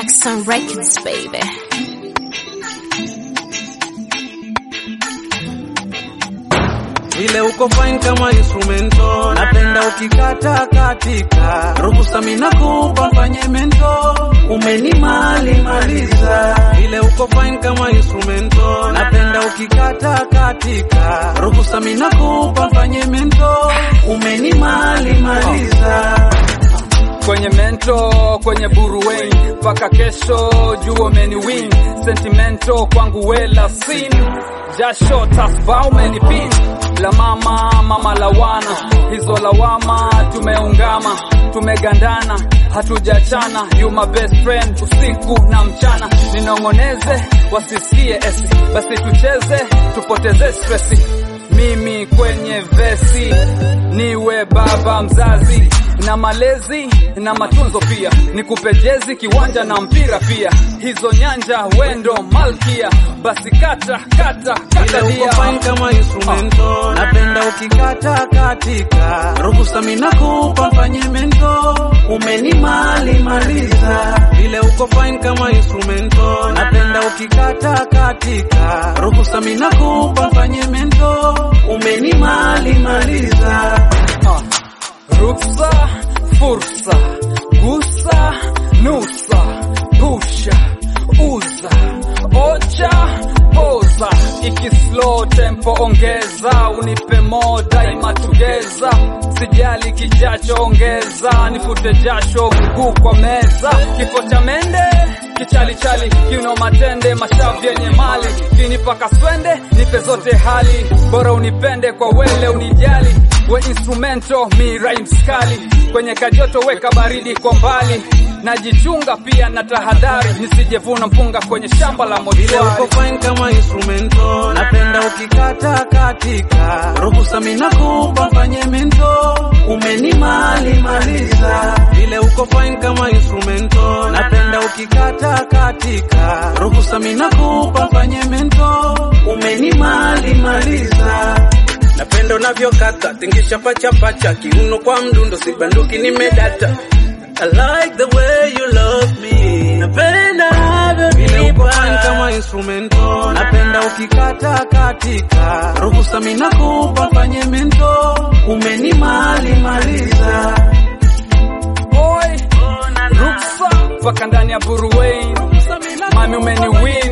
Jackson Records, baby. Ile uko fine kama instrumento, napenda ukikata katika ruhusa, mina kupa mfanye mento, umenimali maliza. Ile uko fine kama instrumento, napenda ukikata katika ruhusa, mina kupa mfanye mento, umenimali maliza. kwenye mento kwenye buruweni mpaka kesho jua meni win sentimento kwangu wela sin jasho tasba umenipin la mama mama lawana hizo lawama tumeungama tumegandana hatujachana you my best friend usiku na mchana ninong'oneze wasisikie esi basi tucheze tupoteze stresi mimi kwenye vesi niwe baba mzazi na malezi na matunzo pia nikupe jezi kiwanja na mpira pia hizo nyanja wendo malkia basi kata kata Ile kata uko dia fine kama instrumento, napenda ukikata katika ruhusa, mina kupa mfanye mento, umenimali maliza. Ile uko fine kama instrumento, napenda ukikata katika ruhusa, mina kupa mfanye mento, umenimali maliza. Ah, ruksa fursa gusa nusa pusha uza ocha poza iki slow tempo ongeza unipe mo daima tugeza sijali kijacho ongeza nifute jasho mguu kwa meza kifo cha mende kichalichali kiuno matende mashavu yenye mali kinipa kaswende nipe zote hali bora unipende kwa wele unijali we instrumento mi rhymes kali kwenye kajoto weka baridi kwa mbali najichunga pia na tahadhari nisijevuna mpunga kwenye shamba la Ile mochwari uko fine kama instrumento, napenda ukikata katika ruhusa, mina kupa mfanye mento, umenimali maliza. Ile uko fine kama instrumento, napenda ukikata katika ruhusa, mina kupa mfanye mento, umenimali maliza. Napenda unavyokata tingisha pacha pacha, kiuno kwa mdundo, sibanduki nimedata. I like the way you love me. Napenda vile uko fine kama instrumento, napenda ukikata katika ruhusa, mina kupa mfanye mento, umenimali maliza. Oi, ruksa mpaka ndani ya buruwei mami umeni win